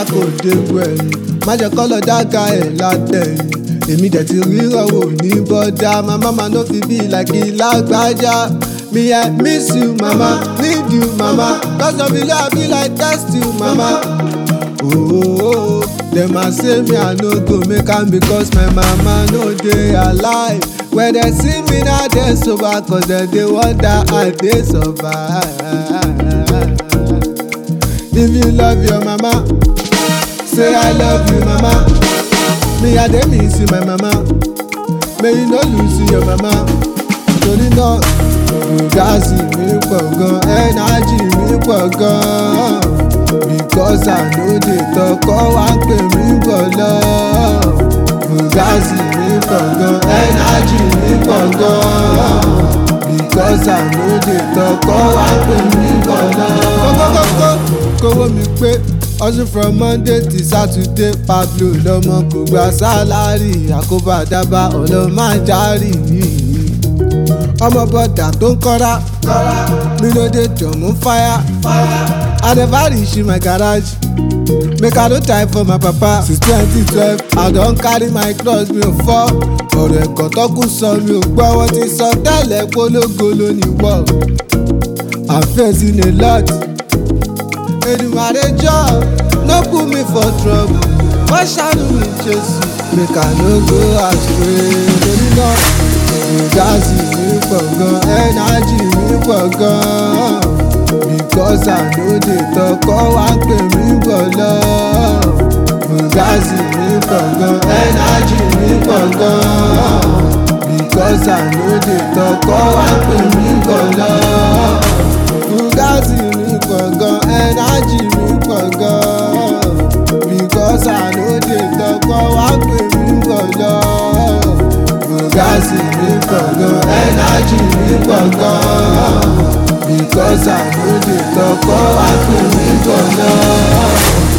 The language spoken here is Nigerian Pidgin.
kò dégbò ẹ̀yìn má jẹ́ kọ́ lọ dága ẹ̀ látẹ̀yìn èmi dẹ̀ ti ríran wò ní bọ́dá màmá ma no fi bí like lágbájá me i miss you mama need you mama cause of you i be like test you mama. Oh, dem a say me i no go make am because my mama no dey alive when dem see me now dem sober cause dem dey wonder i dey survive. if you love your mama say i love you mama me i dey miss you my mama may you no lose your mama torí náà gáàsì mi pọ̀ gan ẹ́nájì mi pọ̀ gan because i no dey talk ọ́ wá pè mí bọ̀ lọ. gáàsì mi pọ̀ gan ẹ́nájì mi pọ̀ gan because i no dey talk ọ́ wá pè mí bọ̀ lọ. kókókókó kówó mi pé hustle from monday to saturday pablo lọmọ kò gba sálárì àkóbá dábà ọlọ́màjárì ọmọ bọ́dà tó ń kọ́ra mi ló dé jọ̀mú fáyà i never reach my garage make i no time for my papa since twenty twelve i don carry my cross mi ò fọ́ ọ̀rọ̀ ẹ̀kọ́ tọ́kù sọ mi ò gbọ́ wọ́n ti sọ tẹ́lẹ̀ polówó lónìí wọ̀ i'm facing a lot. Èdùmàrè jọ no put me for trouble wọ́n ṣàánú mi Jésù make I no go astray lórí náà gáàsì mi pọ̀ gan ẹ́nájì mi pọ̀ gan because I no dey talk ọ́ wá pè mí bọ̀ lọ. gáàsì mi pọ̀ gan ẹ́nájì mi pọ̀ gan because I no dey talk ọ́ wá pè mí bọ̀ lọ. gáàsì mi pọ̀ gan ẹ́nájì mi pọ̀ gan because I no dey talk ọ́ wá pè mí bọ̀ lọ. gáàsì mi pọ̀ gan ẹ́nájì mi pọ̀ gan because I no dey talk ọ́ wá pè mí bọ̀ lọ.